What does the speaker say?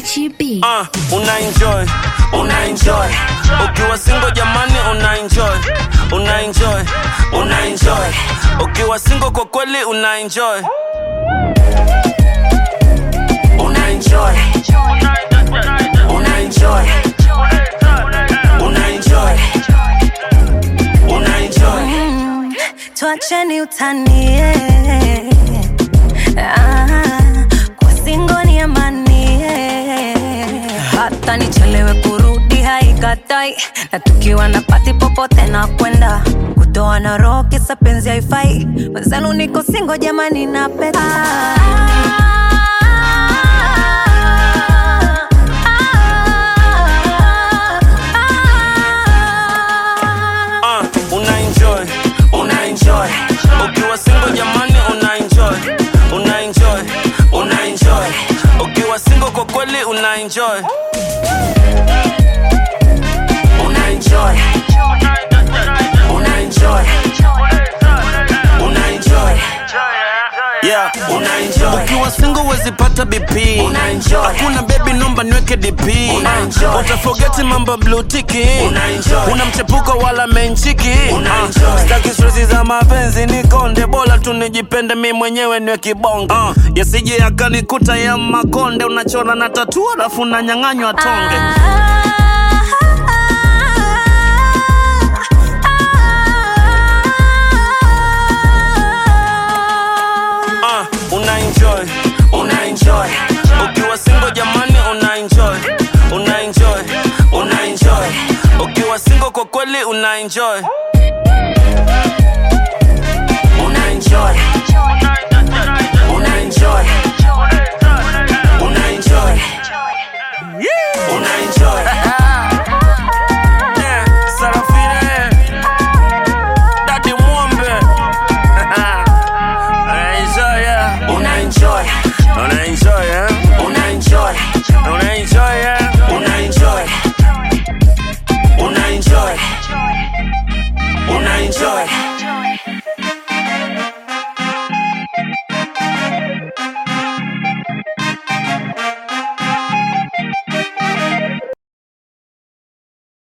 Gachi B. uh, una enjoy una enjoy ukiwa single jamani una enjoy una enjoy una enjoy ukiwa single kwa kweli una enjoy una enjoy una enjoy una enjoy una enjoy tuacheni utanie ah, kwa singo ni amani hata nichelewe kurudi haikatai na tukiwa na pati popote na kwenda kutoa na roho kisa penzi haifai wenzenu niko singo jamani na peta uh, una enjoy una enjoy ukiwa single jamani una enjoy una enjoy una enjoy ukiwa single kwa kweli una enjoy una enjoy una enjoy una enjoy yeah una enjoy ukiwa single wezi pata bp Una enjoy. hakuna baby nomba niweke dp Una enjoy. utafogeti mambo blue tiki Una enjoy. una mchepuko wala menchiki Una Ah, enjoy. staki stresi za mapenzi ni konde bora tu nijipende mi mwenyewe niwe kibonge uh, yasije yakanikuta ya makonde unachora na tatu alafu nanyang'anywa tonge uh, una enjoy una enjoy ukiwa single jamani una enjoy una enjoy una enjoy ukiwa single kwa kweli una enjoy